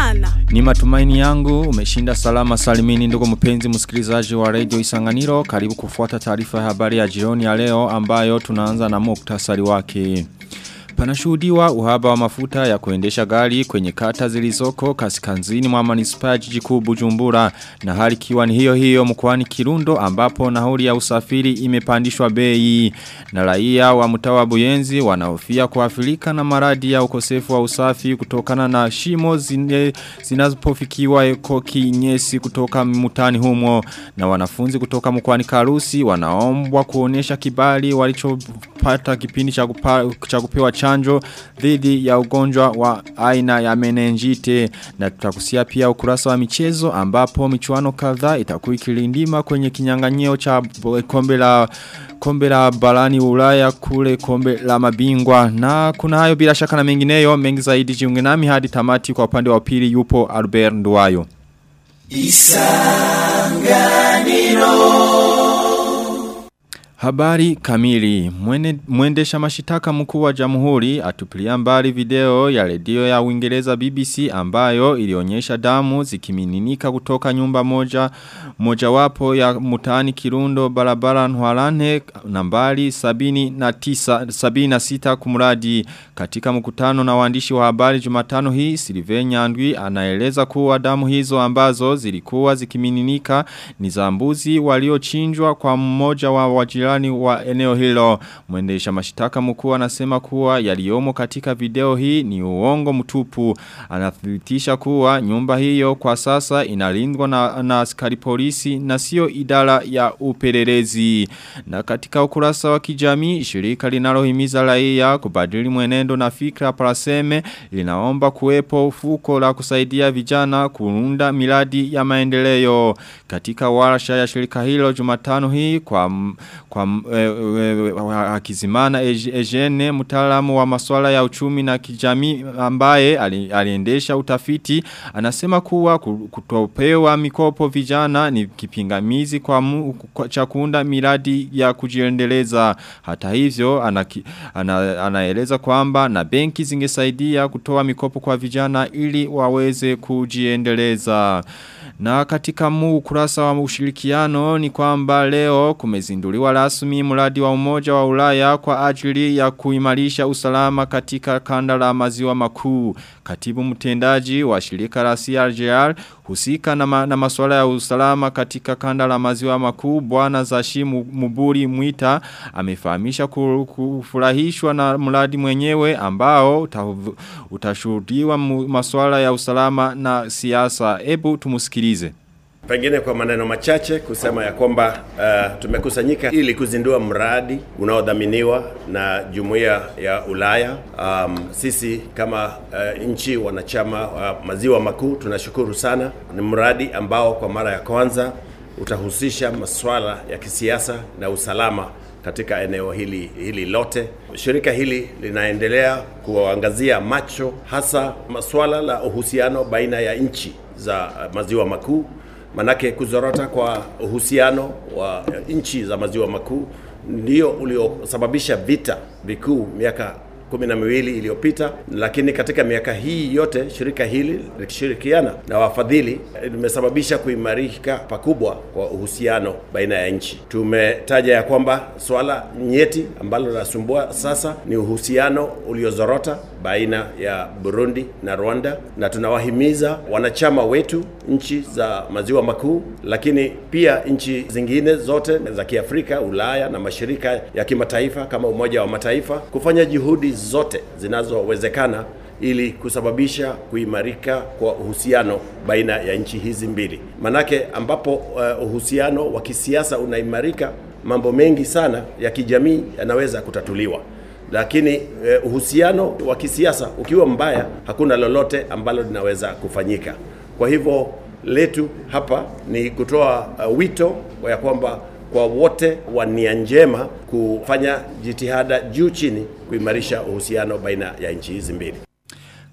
sana. Ni matumaini yangu umeshinda salama salimini ndugu mpenzi msikilizaji wa radio Isanganiro karibu kufuata taarifa ya habari ya jioni ya leo ambayo tunaanza na muktasari wake. Panashuhudiwa uhaba wa mafuta ya kuendesha gari kwenye kata zilizoko kaskazini mwa manispaa ya jiji kuu Bujumbura na hali kiwa ni hiyo hiyo mkoani Kirundo ambapo nauli ya usafiri imepandishwa bei na raia wa mtawa Buyenzi wanahofia kuafilika na maradi ya ukosefu wa usafi kutokana na shimo zine zinazopofikiwa ekoki nyesi kutoka mutani humo na wanafunzi kutoka mkoani Karusi wanaombwa kuonesha kibali walichopata kipindi cha kupewa chanjo dhidi ya ugonjwa wa aina ya menenjite na tutakusia pia ukurasa wa michezo ambapo michuano kadhaa itakuwa ikilindima kwenye kinyang'anyio cha kombe la kombe la barani Ulaya kule kombe la mabingwa na kuna hayo bila shaka na mengineyo mengi zaidi jiunge nami hadi tamati kwa upande wa pili yupo Albert Nduwayo Isanganiro Habari kamili. Mwene, mwendesha mashitaka mkuu wa jamhuri atupilia mbali video ya redio ya Uingereza BBC ambayo ilionyesha damu zikimininika kutoka nyumba moja mojawapo ya mutaani Kirundo barabara Nhwalane nambari 79 76 kumradi katika mkutano na waandishi wa habari Jumatano hii Silve Nyandwi anaeleza kuwa damu hizo ambazo zilikuwa zikimininika ni za mbuzi waliochinjwa kwa mmoja wa wajirani jirani wa eneo hilo. Mwendesha mashitaka mkuu anasema kuwa yaliomo katika video hii ni uongo mtupu. Anathibitisha kuwa nyumba hiyo kwa sasa inalindwa na, na askari polisi na sio idara ya upelelezi. Na katika ukurasa wa kijamii shirika linalohimiza raia kubadili mwenendo na fikra paraseme linaomba kuwepo ufuko la kusaidia vijana kuunda miradi ya maendeleo. Katika warsha ya shirika hilo Jumatano hii kwa kwa e, e, akizimana Ejene mtaalamu wa masuala ya uchumi na kijamii ambaye aliendesha utafiti anasema kuwa kutopewa mikopo vijana ni kipingamizi kwa, mu, kwa cha kuunda miradi ya kujiendeleza hata hivyo anaki, ana, anaeleza kwamba na benki zingesaidia kutoa mikopo kwa vijana ili waweze kujiendeleza na katika mu ukurasa wa ushirikiano ni kwamba leo kumezinduliwa rasmi mradi wa umoja wa ulaya kwa ajili ya kuimarisha usalama katika kanda la maziwa makuu. Katibu mtendaji wa shirika la CRGR husika na, ma, na masuala ya usalama katika kanda la maziwa makuu bwana Zashi Muburi Mwita amefahamisha kufurahishwa na mradi mwenyewe ambao utashuhudiwa masuala ya usalama na siasa. Ebu tumusikilize. Pengine kwa maneno machache kusema ya kwamba uh, tumekusanyika ili kuzindua mradi unaodhaminiwa na Jumuiya ya Ulaya. Um, sisi kama uh, nchi wanachama wa uh, maziwa makuu tunashukuru sana. Ni mradi ambao kwa mara ya kwanza utahusisha masuala ya kisiasa na usalama katika eneo hili hili lote. Shirika hili linaendelea kuangazia macho hasa masuala la uhusiano baina ya nchi za maziwa makuu manake kuzorota kwa uhusiano wa nchi za maziwa makuu ndio uliosababisha vita vikuu miaka kumi na miwili iliyopita, lakini katika miaka hii yote shirika hili likishirikiana na wafadhili limesababisha kuimarika pakubwa kwa uhusiano baina ya nchi. Tumetaja ya kwamba swala nyeti ambalo linasumbua sasa ni uhusiano uliozorota baina ya Burundi na Rwanda, na tunawahimiza wanachama wetu nchi za maziwa makuu, lakini pia nchi zingine zote za Kiafrika, Ulaya na mashirika ya kimataifa kama Umoja wa Mataifa kufanya juhudi zote zinazowezekana ili kusababisha kuimarika kwa uhusiano baina ya nchi hizi mbili. Manake ambapo uh, uhusiano wa kisiasa unaimarika, mambo mengi sana ya kijamii yanaweza kutatuliwa lakini uh, uhusiano wa kisiasa ukiwa mbaya, hakuna lolote ambalo linaweza kufanyika. Kwa hivyo letu hapa ni kutoa uh, wito ya kwamba kwa wote wa nia njema kufanya jitihada juu chini kuimarisha uhusiano baina ya nchi hizi mbili.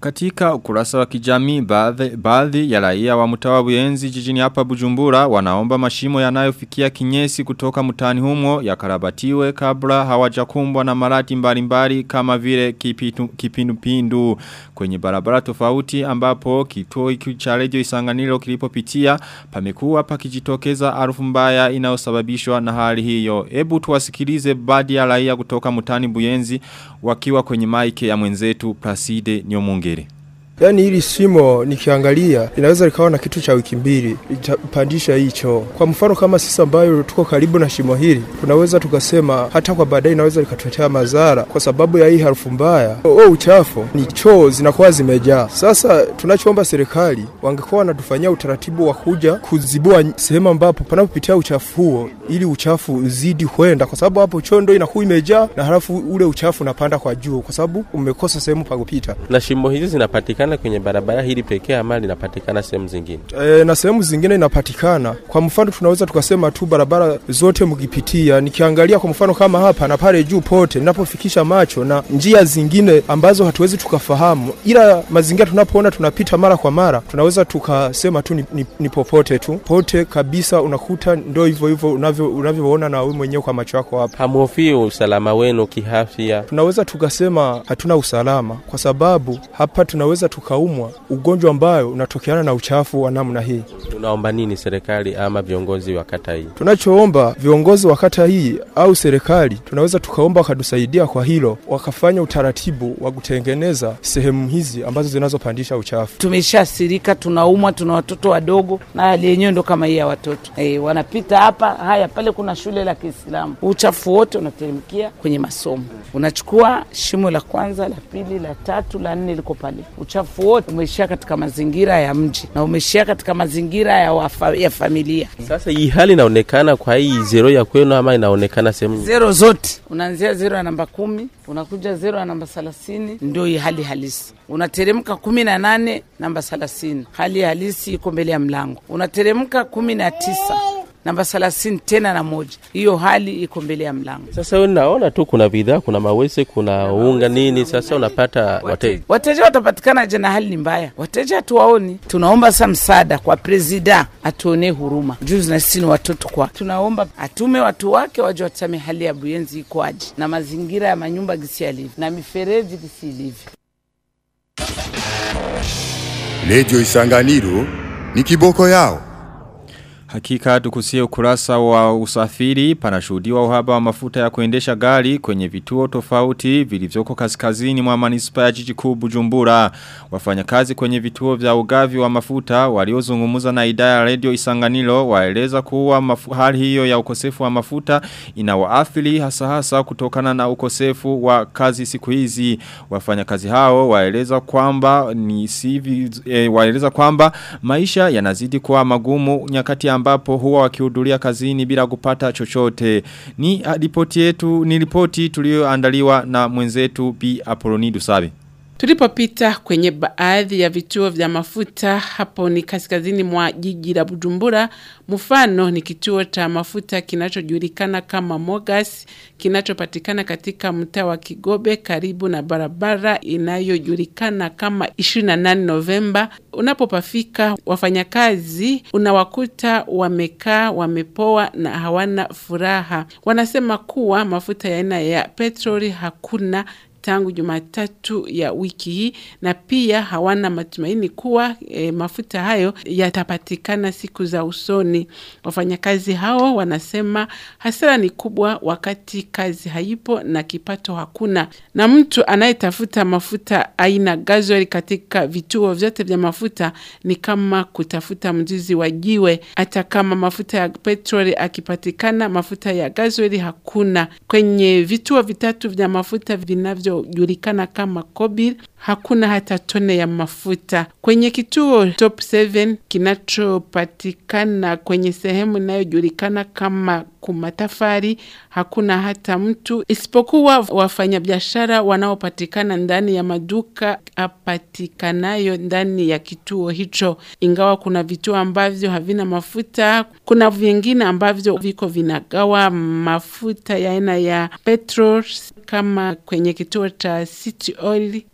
Katika ukurasa wa kijamii baadhi, baadhi ya raia wa mtawa Buyenzi jijini hapa Bujumbura wanaomba mashimo yanayofikia kinyesi kutoka mtaani humo yakarabatiwe kabla hawajakumbwa na marati mbalimbali kama vile kipitu, kipindupindu kwenye barabara tofauti ambapo kituo hiki cha redio Isanganiro kilipopitia pamekuwa pakijitokeza harufu mbaya inayosababishwa na hali hiyo. Hebu tuwasikilize baadhi ya raia kutoka mtaani Buyenzi wakiwa kwenye maike ya mwenzetu Placide Nyomungere. Yaani hili shimo nikiangalia linaweza likawa na kitu cha wiki mbili litapandisha hicho. Kwa mfano kama sisi ambayo tuko karibu na shimo hili, tunaweza tukasema hata kwa baadaye inaweza likatuletea madhara kwa sababu ya hii harufu mbaya. Oh, uchafu ni choo zinakuwa zimejaa. Sasa tunachoomba serikali wangekuwa wanatufanyia utaratibu wa kuja kuzibua sehemu ambapo panapopitia uchafu huo ili uchafu uzidi kwenda, kwa sababu hapo choo ndio inakuwa imejaa na halafu ule uchafu unapanda kwa juu, kwa sababu umekosa sehemu pa kupita. Na shimo hizi zinapatikana linapatikana kwenye barabara hili pekee ama linapatikana sehemu zingine? E, na sehemu zingine inapatikana. Kwa mfano tunaweza tukasema tu barabara zote mkipitia, nikiangalia kwa mfano kama hapa na pale juu pote ninapofikisha macho na njia zingine ambazo hatuwezi tukafahamu, ila mazingira tunapoona tunapita mara kwa mara, tunaweza tukasema tu ni, ni, ni popote tu pote kabisa, unakuta ndio hivyo hivyo unavyo unavyoona na wewe mwenyewe kwa macho yako hapa. Hamhofii usalama wenu kiafya? Tunaweza tukasema hatuna usalama kwa sababu hapa tunaweza tukaumwa ugonjwa ambayo unatokeana na uchafu wa namna hii. Unaomba nini serikali ama viongozi wa kata hii? Tunachoomba viongozi wa kata hii au serikali, tunaweza tukaomba wakatusaidia kwa hilo, wakafanya utaratibu wa kutengeneza sehemu hizi ambazo zinazopandisha uchafu. Tumeshasirika, tunaumwa, tuna watoto wadogo, na hali yenyewe ndo kama hii ya watoto e, wanapita hapa. Haya, pale kuna shule la Kiislamu, uchafu wote unateremkia kwenye masomo. Unachukua shimo la kwanza, la pili, la tatu, la nne liko pale uchafu wote umeishia katika mazingira ya mji na umeishia katika mazingira ya, wafa, ya familia. Sasa hii hali inaonekana kwa hii zero ya kwenu ama inaonekana sehemu zero zote? Unaanzia zero ya namba kumi unakuja zero ya namba thelathini ndio hii hali halisi. Unateremka kumi na nane namba thelathini hali halisi iko mbele ya mlango. Unateremka kumi na tisa namba thelathini tena na moja, hiyo hali iko mbele ya mlango. Sasa wewe naona tu kuna bidhaa, kuna mawese, kuna unga nini, sasa unapata wateja. Wateja watapatikana je? Na hali ni mbaya, wateja hatuwaoni. Tunaomba sasa msaada kwa presida, atuonee huruma. Juzi na sisi ni watoto kwa, tunaomba atume watu wake waje watame hali ya Buyenzi iko aje na mazingira ya manyumba gisi yalivyo na mifereji gisi ilivyo. Redio Isanganiro ni kiboko yao. Hakika tukusie ukurasa wa usafiri panashuhudiwa uhaba wa mafuta ya kuendesha gari kwenye vituo tofauti vilivyoko kaskazini mwa manispa ya jiji kuu Bujumbura. Wafanyakazi kwenye vituo vya ugavi wa mafuta waliozungumza na idara ya radio Isanganiro waeleza kuwa mafu, hali hiyo ya ukosefu wa mafuta inawaathiri hasa hasa kutokana na ukosefu wa kazi siku hizi. Wafanyakazi hao waeleza kwamba ni sivi, e, waeleza kwamba maisha yanazidi kuwa magumu nyakati ambapo huwa wakihudhuria kazini bila kupata chochote. Ni ripoti yetu ni ripoti tulioandaliwa na mwenzetu Bi Apolonidu Sabe. Tulipopita kwenye baadhi ya vituo vya mafuta hapo ni kaskazini mwa jiji la Bujumbura. Mfano ni kituo cha mafuta kinachojulikana kama Mogas kinachopatikana katika mtaa wa Kigobe karibu na barabara inayojulikana kama 28 Novemba. Unapopafika wafanyakazi unawakuta wamekaa wamepoa na hawana furaha. Wanasema kuwa mafuta ya aina ya petroli hakuna tangu Jumatatu ya wiki hii na pia hawana matumaini kuwa e, mafuta hayo yatapatikana siku za usoni. Wafanyakazi hao wanasema hasara ni kubwa wakati kazi haipo na kipato hakuna, na mtu anayetafuta mafuta aina gasoil katika vituo vyote vya mafuta ni kama kutafuta mzizi wa jiwe. Hata kama mafuta ya petroli akipatikana, mafuta ya gasoil hakuna. Kwenye vituo vitatu vya mafuta vinavyo julikana kama Kobil hakuna hata tone ya mafuta. Kwenye kituo Top 7 kinachopatikana kwenye sehemu inayojulikana kama kumatafari hakuna hata mtu isipokuwa wafanyabiashara wanaopatikana ndani ya maduka apatikanayo ndani ya kituo hicho. Ingawa kuna vituo ambavyo havina mafuta, kuna vingine ambavyo viko vinagawa mafuta ya aina ya petrol kama kwenye kituo cha City Oil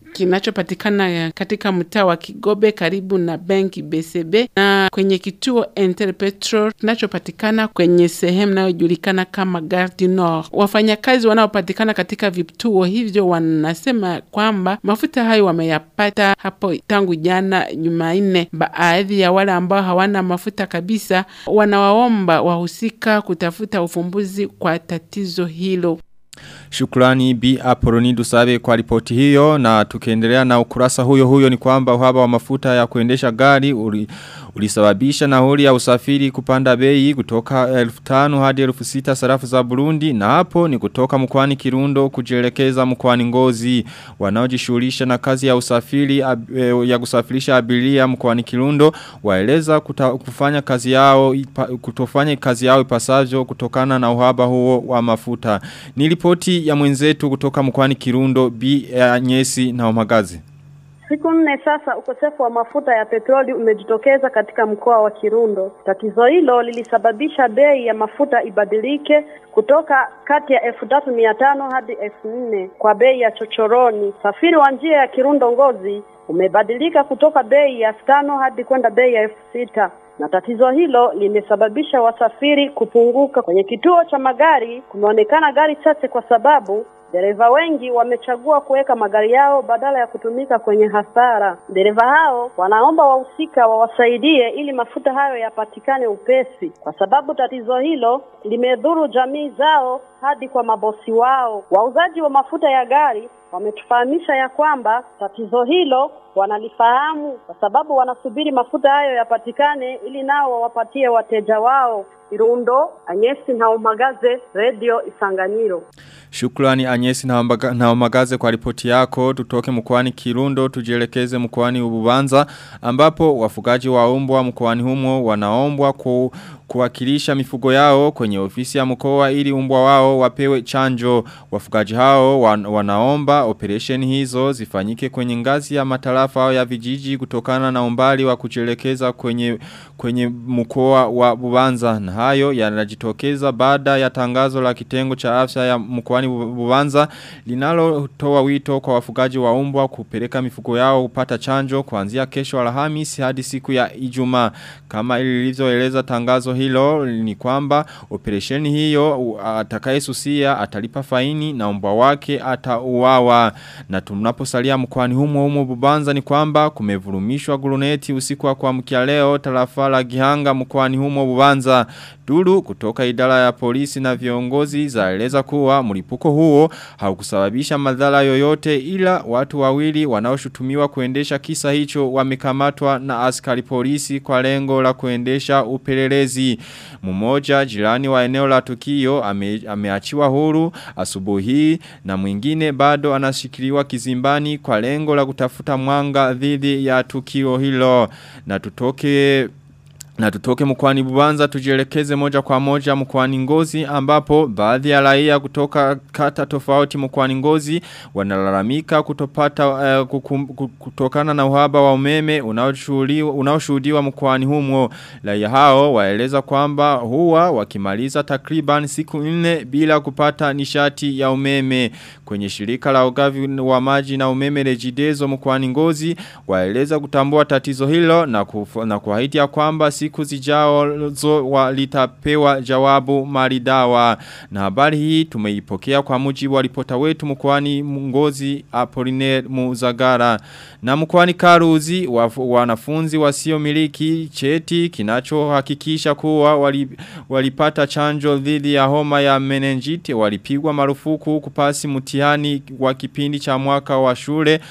kinachopatikana katika mtaa wa Kigobe karibu na benki BCB na kwenye kituo Interpetrol kinachopatikana kwenye sehemu inayojulikana kama Gare du Nord. Wafanyakazi wanaopatikana katika vituo hivyo wanasema kwamba mafuta hayo wameyapata hapo tangu jana Jumanne. Baadhi ya wale ambao hawana mafuta kabisa wanawaomba wahusika kutafuta ufumbuzi kwa tatizo hilo. Shukrani Bi Apoloni Dusabe kwa ripoti hiyo na tukiendelea na ukurasa huyo huyo ni kwamba uhaba wa mafuta ya kuendesha gari uli, ulisababisha nauli ya usafiri kupanda bei kutoka 1500 hadi 6000 sarafu za Burundi na hapo ni kutoka mkoani Kirundo kujielekeza mkoani Ngozi wanaojishughulisha na kazi ya usafiri ab, e, ya kusafirisha abiria mkoani Kirundo waeleza kuta, kufanya kazi yao ipa, kutofanya kazi yao ipasavyo kutokana na uhaba huo wa mafuta ni ripoti ya mwenzetu kutoka mkoani Kirundo Bi Nyesi na Omagazi Siku nne sasa ukosefu wa mafuta ya petroli umejitokeza katika mkoa wa Kirundo. Tatizo hilo lilisababisha bei ya mafuta ibadilike kutoka kati ya elfu tatu mia tano hadi elfu nne kwa bei ya chochoroni. Safiri wa njia ya Kirundo Ngozi umebadilika kutoka bei ya elfu tano hadi kwenda bei ya elfu sita na tatizo hilo limesababisha wasafiri kupunguka. Kwenye kituo cha magari kumeonekana gari chache kwa sababu dereva wengi wamechagua kuweka magari yao badala ya kutumika kwenye hasara. Dereva hao wanaomba wahusika wawasaidie ili mafuta hayo yapatikane upesi, kwa sababu tatizo hilo limedhuru jamii zao hadi kwa mabosi wao. Wauzaji wa mafuta ya gari wametufahamisha ya kwamba tatizo hilo wanalifahamu kwa sababu wanasubiri mafuta hayo yapatikane ili nao wawapatie wateja wao. Irundo, Anyesi na Umagaze, Radio Isanganiro. Shukrani Anyesi na Umagaze kwa ripoti yako. Tutoke mkoani Kirundo tujielekeze mkoani Ububanza ambapo wafugaji wa umbwa mkoani humo wanaombwa ku kuwakilisha mifugo yao kwenye ofisi ya mkoa ili umbwa wao wapewe chanjo. Wafugaji hao wan, wanaomba operation hizo zifanyike kwenye ngazi ya matarafa au ya vijiji kutokana na umbali wa kuchelekeza kwenye kwenye mkoa wa Bubanza. Na hayo yanajitokeza baada ya tangazo la kitengo cha afya ya mkoani Bubanza linalotoa wito kwa wafugaji wa umbwa kupeleka mifugo yao kupata chanjo kuanzia kesho Alhamisi hadi siku ya Ijumaa. Kama ilivyoeleza tangazo hilo ni kwamba operesheni hiyo atakayesusia atalipa faini na mbwa wake atauawa na tunaposalia mkoani humo humo Bubanza ni kwamba kumevurumishwa guruneti usiku wa kuamkia leo tarafa la Gihanga mkoani humo Bubanza Duru kutoka idara ya polisi na viongozi zaeleza kuwa mlipuko huo haukusababisha madhara yoyote ila watu wawili wanaoshutumiwa kuendesha kisa hicho wamekamatwa na askari polisi kwa lengo la kuendesha upelelezi. Mmoja jirani wa eneo la tukio ame, ameachiwa huru asubuhi na mwingine bado anashikiliwa kizimbani kwa lengo la kutafuta mwanga dhidi ya tukio hilo. Na tutoke na tutoke mkwani bubanza tujielekeze moja kwa moja mkwani ngozi ambapo baadhi ya raia kutoka kata tofauti mkwani ngozi wanalalamika kutopata uh, kukum, kutokana na uhaba wa umeme unaoshuhudiwa mkwani humo. Raia hao waeleza kwamba huwa wakimaliza takriban siku nne bila kupata nishati ya umeme. Kwenye shirika la ugavi wa maji na umeme rejidezo mkwani ngozi waeleza kutambua tatizo hilo na, kufu, na kuahidi ya kwamba siku siku zijazo walitapewa jawabu maridawa. Na habari hii tumeipokea kwa mujibu wa ripota wetu mkwani ngozi Apollinaire Muzagara. Na mkwani Karuzi wanafunzi wasio miliki cheti kinachohakikisha kuwa wali, walipata chanjo dhidi ya homa ya menenjiti walipigwa marufuku kupasi mtihani wa kipindi cha mwaka wa shule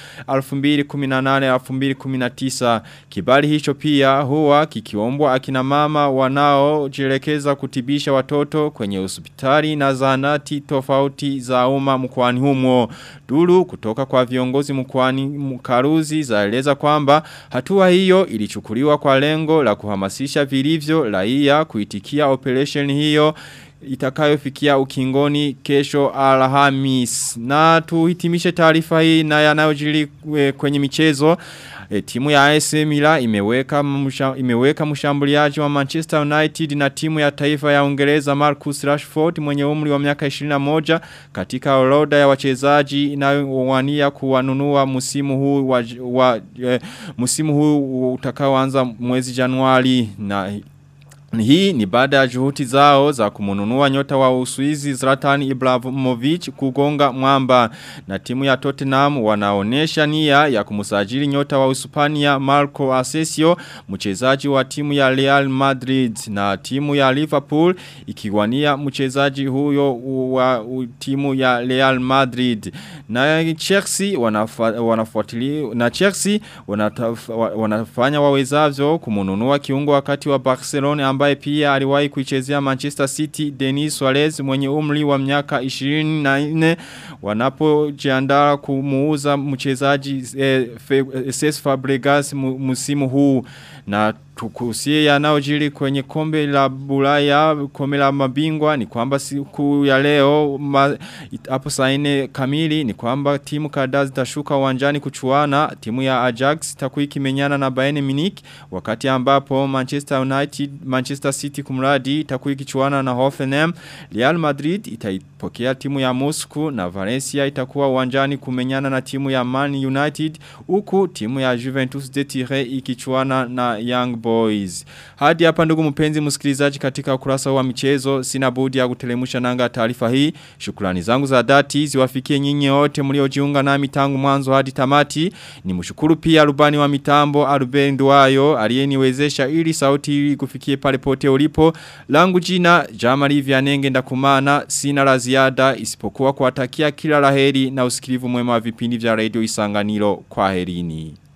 2018-2019. Kibali hicho pia huwa kikiombwa akina mama wanao jirekeza kutibisha watoto kwenye hospitali na zahanati tofauti za umma mkwani humo. Duru kutoka kwa viongozi mkwani mkaruzi zaeleza kwamba hatua hiyo ilichukuliwa kwa lengo la kuhamasisha vilivyo raia kuitikia operation hiyo itakayofikia ukingoni kesho Alhamis. Na tuhitimishe taarifa hii na yanayojiri kwenye michezo. E, timu ya AS Milan imeweka msha, imeweka mshambuliaji wa Manchester United na timu ya taifa ya Uingereza Marcus Rashford mwenye umri wa miaka 21 katika orodha ya wachezaji inayowania kuwanunua msimu huu wa, wa e, msimu huu utakaoanza mwezi Januari na hii ni baada ya juhudi zao za kumununua nyota wa Uswizi Zlatan Ibrahimovic kugonga mwamba na timu ya Tottenham wanaonesha nia ya kumusajili nyota wa Uspania Marco Asensio mchezaji wa timu ya Real Madrid na timu ya Liverpool ikiwania mchezaji huyo wa timu ya Real Madrid na Chelsea wanafuatilia na Chelsea wanataf, wanafanya wawezavyo kumununua kiungo wakati wa Barcelona ambaye pia aliwahi kuichezea Manchester City Denis Suarez mwenye umri wa miaka 24 wanapojiandaa kumuuza mchezaji eh, Cesc Fabregas msimu huu na tukusie yanayojiri kwenye kombe la Bulaya kombe la mabingwa ni kwamba siku ya leo hapo saa 4 kamili ni kwamba timu kadhaa zitashuka uwanjani kuchuana timu ya Ajax itakuwa ikimenyana na Bayern Munich wakati ambapo Manchester United Manchester City kumradi itakuwa ikichuana na Hoffenheim Real Madrid itaipokea timu ya Moscow na Valencia itakuwa uwanjani kumenyana na timu ya Man United huku timu ya Juventus de Turin ikichuana na Young Boys. Hadi hapa ndugu mpenzi msikilizaji katika ukurasa wa michezo sina budi ya kutelemusha nanga taarifa hii. Shukrani zangu za dhati ziwafikie nyinyi wote mliojiunga nami tangu mwanzo hadi tamati. Nimshukuru pia rubani wa mitambo Aruben Duayo aliyeniwezesha ili sauti hii kufikie pale pote ulipo. Langu jina Jamali Vianenge ndakumana sina la ziada isipokuwa kuwatakia kila laheri na usikilivu mwema wa vipindi vya Radio Isanganiro kwa herini.